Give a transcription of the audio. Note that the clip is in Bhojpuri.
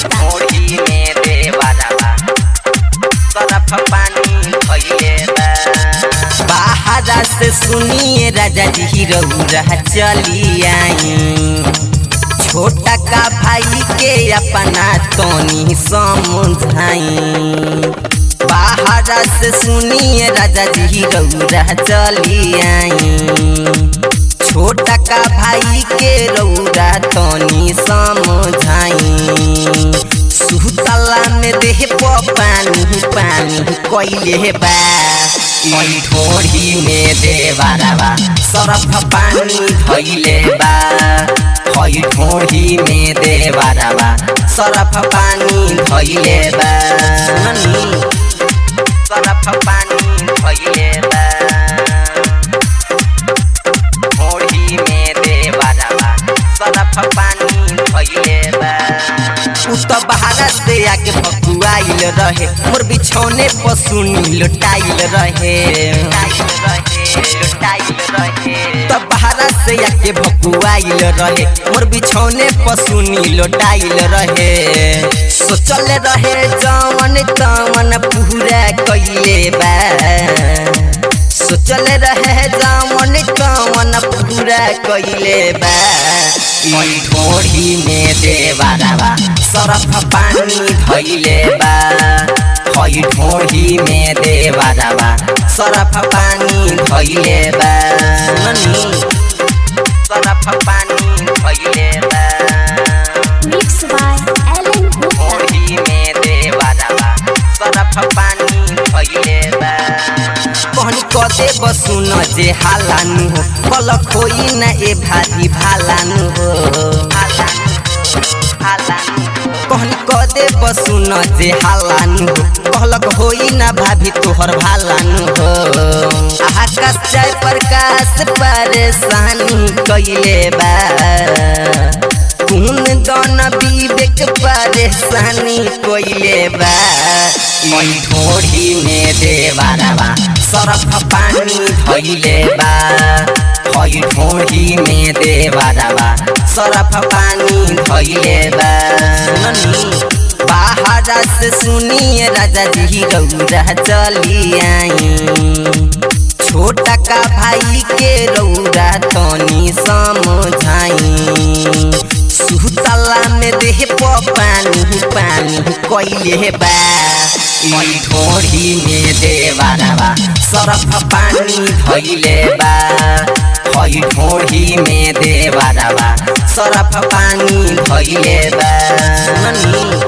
Gupta. ओढ़ी में देवरवा सरफ पानी भइले बा बाहरा से सुनिए राजा जी रउरा चली आई छोटा का भाई के अपना तोनी समझाई बाहरा से सुनिए राजा जी रउरा चली आई छोटा का भाई के रउरा तनी समझाई सुतला में देह प पानी पानी कइले बा ई ढोढ़ी में देवारवा सरफ पानी धइले बा हई ढोढ़ी में देवारवा सरफ पानी धइले बा सुननी सरफ पानी धइले बा ओढ़ी में देवरवा सरफ पानी भइले बा उ त बहारा से आके भकुआइल रहे मोर बिछौने पर सुनी लुटाइल रहे त बहारा से आके भकुआइल रहे मोर बिछौने पर सुनी लुटाइल रहे सोचल रहे जवन तवन पूरा कइले बा सोचल रहे जामन कवन पूरा कइले बा ई ढोढ़ी में देवारवा सरफ पानी धइले बा हई ढोढ़ी में देवारवा सरफ पानी धइले बा सुननी सरफ पानी धइले बा Mixed by Alan Gupta. ओढ़ी में देवरवा सरफ पानी भइले बा कहनी कदे बसुन जे हालानु हो कल खोई न ए भारी भालानु हो कहनी कदे बसुन जे हालानु हो कहलक होई न भाभी तोहर भालानु हो आकाश जय प्रकाश परेशानी कइले बा कुन दन विवेक परेशानी कोइले बा ई ढोढ़ी में देवारवा सरफ पानी धइले बा हई ढोढ़ी में देवारवा सरफ पानी धइले बा सुननी बाहरा से सुनिए राजा जी रउरा चली आई छोटा का भाई के रौरा तनी समझाई सुतला में देह प पानी पानी कइले बा ई ढोढ़ी में देवारवा सरफ पानी धइले बा हई ढोढ़ी में देवारवा सरफ पानी धइले बा सुननी